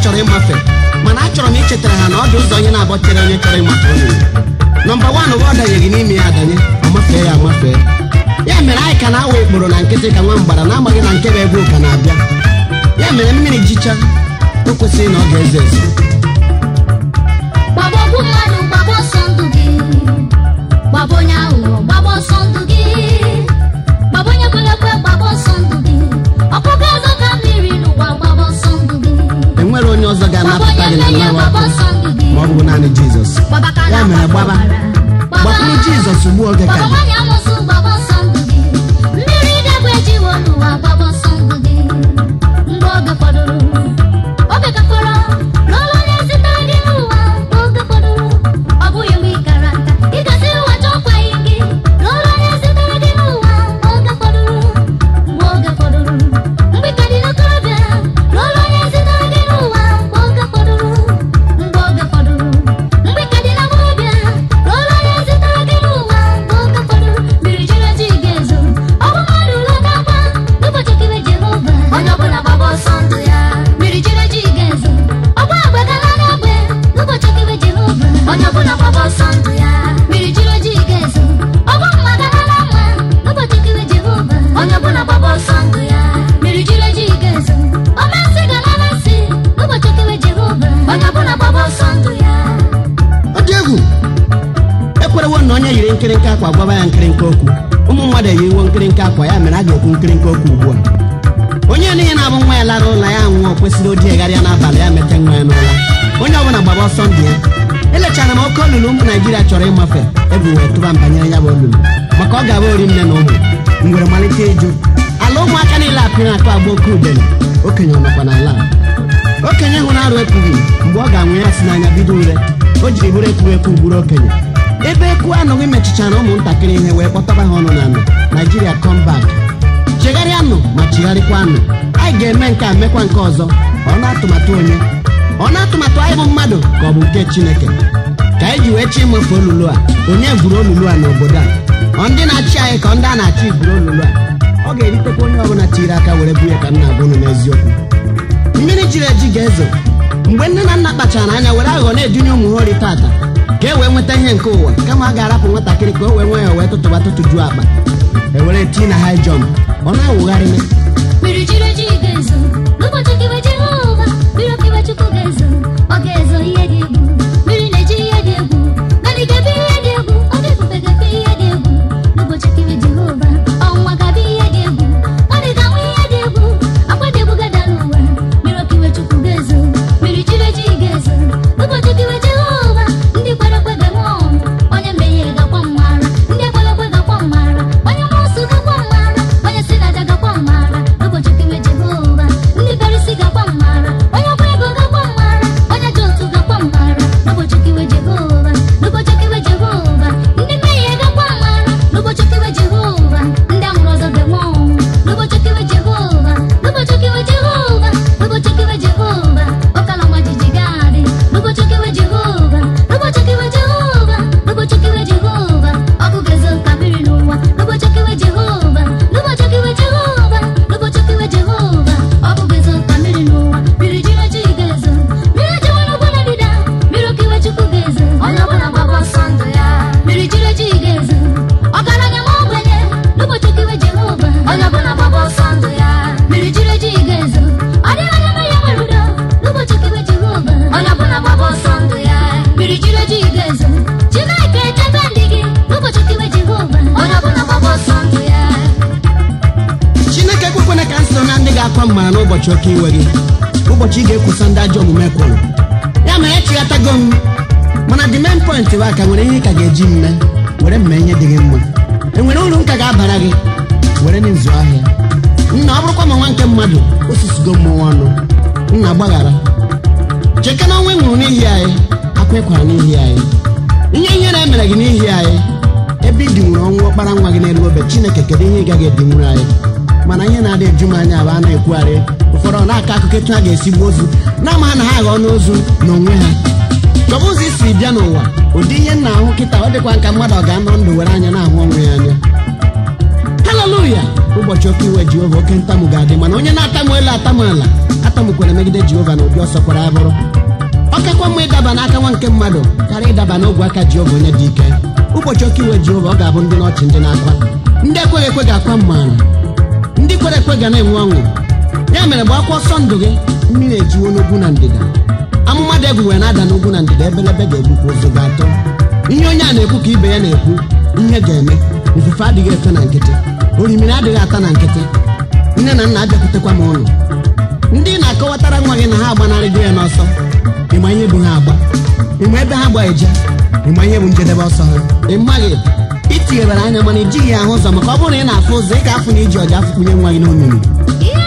chọrọ ịmafe mana achọrọ m ichetara ha na ọ dị ụzọ onye na-abọ chere onye chọrọ ịmafe onye nọmba wan ụwa ọ danyeghị n'ime ya adanye ọ mafee ya amafee ya mere anyị ka na-awa ikporo na nkịtị ka nwa mgbara na-amaghị na nke bụ ebe ụka na-abịa ya mere mmiri jicha o kwesịrị na ọ ga-eze eze gbaba ogbu mmadụ gbaba ọsọ ndụ gị gbaba onye aghụghọ gbaba ọsọ ndụ gị gbaba onye kwelekwe gbaba ọsọ ndụ gị ọkpụkọ ego ka mmiri n'ụwa gbaba ọsọ ndụ gị enwere onye ọzọ gbaba ga-anapụta onye gị na mmehie nnawa gbaba ọkụ ọsọ ndụ gị ma ọ bụ naanị jizọs gbaba ka ya mere gbaba gbakwuru jizọs ugbu oge ka gbaba dị nwanyị amụsụ gbaba ọsọ ndụ gị mmiri idegwe ejiwo n'ụwa gbaba ọsọ ndụ gị mgbe oge fọdụrụ oge gafọrọ n'ụlọ onye zitere gị n'ụwa mgbe oge fọdụrụ ọ bụghị mgbe ị kara nka ị gazi ụwa chọkwaghị gị n'ụlọ onye zitere gị n'ụwa mgbe oge fọdụrụ mgbe oge fọdụrụ mgbe ị ka dị n'okorobịa n'ụlọ onye zitere gị n'ụwa mgbe oge fọdụrụ mgbe oge fọdụrụ mgbe ị ka dị n'agbọghọbịa n'ụlọ onye zitere gị n'ụwa mgbe oge fọdụrụ mmiri jiri eji ga-ezo ọ bụ mmadụ lọtakwa n'ụbọchị okike Jehova onye ọbụla gbaba ọsọ ndụ ya mmiri jiri eji ga-ezo ọgba agba gala n'agbe n'ụbọchị okike Jehova onye ọbụla gbaba ọsọ ndụ ya mmiri jiri eji ga-ezo ọgba mma gala na mma n'ụbọchị okike Jehova onye ọbụla gbaba ọsọ ndụ ya mmiri jiri eji ga-ezo ọma nsị gala na nsị n'ụbọchị okike Jehova onye ọbụla gbaba ọsọ ndụ ya ọ dị egwu ekwerewo na onye yiri nkịrịnka akwa gwaba ya nkịrịnka okwu ụmụ mmadụ eyiwo nkịrịnka akwa ya mere a ga-ekwu nkịrịnka okwu ugbu a onye niile na-abụ nwa ya lara ụlọ ya nwụọ kwesịrị odi egharịa n'abalị ya mete nwa ya n'ụra onye ọbụla gbaba ọsọ ndụ ya elechara m oke olulu ụmụ naijiria chọrọ ịmafe ebu wee tụba m banyere ya bụ olulu maka ọ ga-abụ ori nne na ụmụ ngwere malite ịjụ ala ụmụaka niile apịrị akụ agba oke udele okenye ọ nọkwa n'ala a okenye hụrụ arụ ekwughị mgbe ọ ga-anwụ ya si n'anya bido ure o jiri bụrụ ekwughị ekwu gburu okenye ebe ekwu anụghị mechichara ụmụntakịrị ihe wee kpọtaba ha ọnụ n'ala naijiria comeback chegharịanụ ma chigharịkwanụ anyị ga-eme nke a mekwa nke ọzọ ọ na-atụmatụ onye ọ na-atụmatụ anyị bụ mmadụ ka ọ bụ nke chineke ka anyị ji wee chi ịmafe olulu a onye gwuru olulu a n'obodo a ọ ndị na-achị anyị ka ndị a na-achị gwuru olulu a ọ ga-eritekwa onye ọbụla tiri aka were bunye ka nna agwa unu n'eziokwu mmiri jiri eji ga-ezo mgbe nne na nna kpachara anya were aghụghọ na-edunye ụmụ ha ori tata ka e wee nweta ihe nke ụwa kama a ga-arapụ nwatakịrị ka o wee nwee ya wee tụtụba tụtụjuo akpa e were tii na high jump ọ na-awụgharị m mmiri jiri eji ga-ezo n'ụbọchị okike Jehova mmiri okike Chukwu ga-ezo ọ ga-ezo ihe dị egwu mmiri na-eji ihe dị egwu naanị ga-ebe ihe dị egwu ọ ga-efufe ga-efe ihe dị egwu n'ụbọchị okike Jehova ọnwa ga-abịa ihe dị egwu ọ dị ga-anwụ ihe dị egwu akwa dị egwu ga-ada n'ụwa mmiri okike Chukwu ga-ezo mmiri jiri eji ga-ezo n'ụbọchị okike Jehova ndị kwere ekwe ga-enwe ọṅụ onye mmehie ga-akwa mmara ndị ekwere ekwe ga-akwa mmara onye mmụọsụ ga-akwa mmara onye si n'aja ga-akwa mmara n'ụbọchị okike Jehova ndị Farisi ga-akwa mmara onye ọkwa ego ga-akwa mmara onye ji otu ga-akwa mmara n'ụbọchị okike Jehova n'ụbọchị okike Jehova ndị mmehie ga-akwa mmara n'ụbọchị okike Jehova ndị amụrụ ọzọ ga-enwe ọṅụ n'ụbọchị okike Jehova n'ụbọchị okike Jehova n'ụbọchị okike Jehova ọkala ọma jiji ga-adị n'ụbọchị okike Jehova n'ụbọchị okike Jehova n'ụbọchị okike Jehova ọkụ ga-ezo ka mmiri n'ụwa n'ụbọchị okike Jehova n'ụbọchị okike Jehova n'ụbọchị okike Jehova ọkụ ga-ezo ka mmiri n'ụwa mmiri jiri eji ga-ezo mmiri ejewe n'ugwu na ndịda mmiri okike Chukwu ga-ezo onye ọbụla gbaba ọsọ ndụ ya mmiri jiri eji ga-ezo ọgaranya ma ogbenye n'ụbọchị okike Jehova onye ọbụla gbaba ọsọ ndụ ya mmiri jiri eji ga-ezo ọ dịghị onye mmehie nwere udo n'ụbọchị okike Jehova onye ọbụla gbaba ọsọ ndụ ya mmiri jiri eji ga-ezo Chineke echebe ndị gị n'ụbọchị okike Jehova onye ọbụla gbaba ọsọ ndụ ya chineke ekwekwana ka m so na ndị ga-akwa mmara n'ụbọchị oke iwe gị ụbọchị ị ga-ekwusa ndị ajọ omume kwụrụ ya mere echighatago m mana the main point bụ aka nwere ihe ị ka ga-eji mme were mme ihe dị gị mma enwere uru nka ga-abara gị were n'ịzụ ahịa nna ọ bụrụkwa ma nwa nke mmadụ osisigo mmụọ ọnụ nna gbaghara cheke na ọnwa ị nwụrụ n'ihi anyị akwa ịkwara n'ihi anyị ihe ihere emere gị n'ihi anyị ebe ị dinwuru ọnwụ ọkpara nwa gị n'elu obe chineke kedu ihe ị gaghị edinwuru anyị mana ihe na-adị eju m anya bụ a na-ekwugharị ụfọdụ ọ na-akọ akụkọ etu ha ga-esi gbuo ozu na-ama ha na ha aghọọ n'ozu n'onwe ha chọba ụzọ isi bịa n'ụwa ụdị ihe m na-ahụ kịta ọ dịkwa nka mmadụ ọ ga-anọ ndụ were anya na-ahụ onwe ya anya haleluya ụbọchị oke iwe jehova oke ntamu ga-adị mana onye na-atamu elu atamu ala tamukwere megide jehova na ụdị ọsọ kwara ya bụrụ ọ kakwa mma ịdaba n'aka nwa nke mmadụ karịa ịdaba n'ogwe aka jehova onye dị ike ụbọchị oke iwe jehova ọ ga-abụ ndị n'ọchị ndị na-akwa ndị ekweghị ekwe ga-akwa mmaara ndị kwere ekwe ga na-enwe ọṅụ ya mere gbakwa ọsọ ndụ gị mmiri ejiwo n'ugwu na ndịda amụma dị egwu wee na-ada n'ugwu na ndịda ebelebe ga-egbukwa ụzọ ga-atọ ihe onye a na-ekwu ka ibe ya na-ekwu ihe ga-eme ifufe adịghị efe na nkịtị orimiri adịghị ata na nkịtị nne na nna abịakwutekwa m ụlọ ndị na-akọwatara nwa gị na ha agbanarịgo ya n'ọsọ ịma ihe bụ ha agba ịma ebe ha gba eje ịma ihe bụ njedebe ọsọ ha ị maghị itinyebara anya mana ijighị ya ahụ ụzọ maka ọ bụrụ na ị na-afụ ụzọ ị ga-afụ na iji ọja afụkwunye nwa gị n'omimi ihe